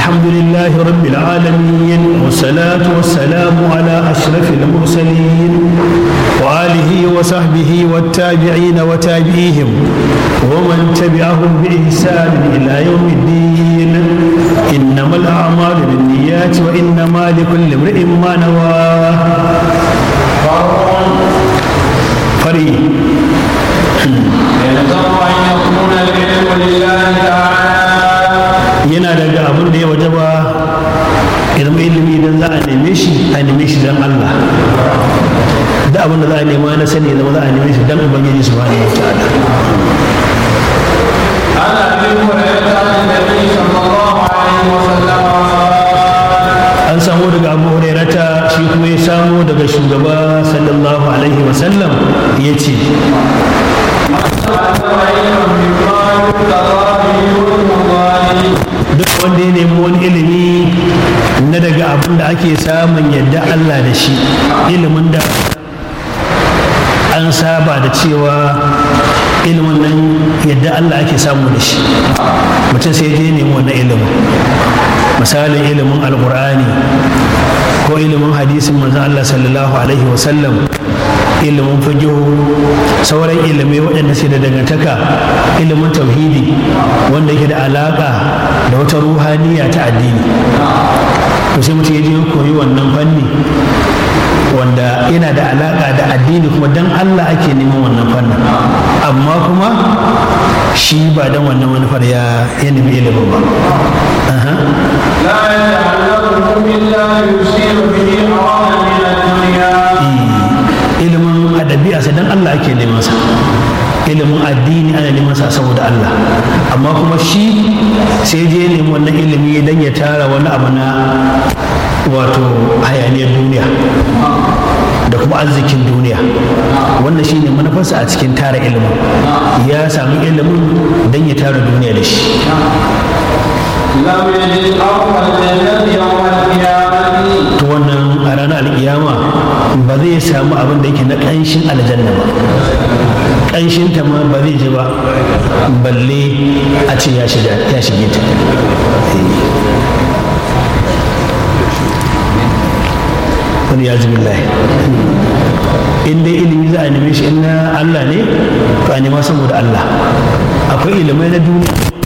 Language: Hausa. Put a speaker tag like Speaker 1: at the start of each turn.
Speaker 1: الحمد لله رب العالمين والصلاة والسلام على أشرف المرسلين وآله وصحبه والتابعين وتابعيهم ومن تبعهم بإحسان إلى يوم الدين إنما الأعمال بالنيات وإنما لكل امرئ ما نوى فري
Speaker 2: يلزم أن يكون العلم لله تعالى
Speaker 1: yana daga abin da ya wajaba ilmi ilimi idan za a neme shi a neme shi don Allah da abin da za a nema na sani zama za a neme shi don ubangiji subhanahu wa ta'ala
Speaker 2: عن أبي هريرة عن النبي صلى الله عليه وسلم
Speaker 1: an samu daga abu hurairata shi kuma ya samu daga shugaba sallallahu alaihi wasallam ya ce duk wanda ya nemi wani ilimi na daga abin da ake samun yadda Allah da shi ilimin da an saba da cewa ilimin nan yadda Allah ake samu da shi mutum sai je nemi wannan ilimin misalin ilimin alkur'ani ko ilimin hadisin manzon Allah sallallahu alaihi wasallam ilimin fiqihu sauran ilimai waɗanda suke da dangantaka ilimin tauhidi wanda yake da alaƙa da wata ruhaniya ta addini to sai mutum ya je koyi wannan fanni wanda yana da alaƙa da addini kuma dan Allah ake neman wannan fannin amma kuma shi ba dan wannan manufar ya ya nemi ilimin ba Aha.
Speaker 2: لا يتعلمه إلا يصيب به عراضا من الدنيا
Speaker 1: ilimin adabi'a dan Allah ake neman sa ilimin addini ana neman sa saboda Allah amma kuma shi sai je nemi wannan ilimi dan ya tara wani abu na wato hayaniyar duniya da kuma arzikin duniya wannan shine manufarsa a cikin tara ilimin ya sami ilimin dan ya tara duniya da shi
Speaker 2: لم يجد أرض الجنة يوم القيامة
Speaker 1: to wannan a ranar alkiyama ba zai samu abin da yake na ƙanshin aljanna ba ƙanshin ta ma ba zai ji ba balle a ce ya shiga ya shige ta wani ya zubi lahi in dai ilimi za a neme shi in na Allah ne to a nema saboda Allah akwai ilimai na duniya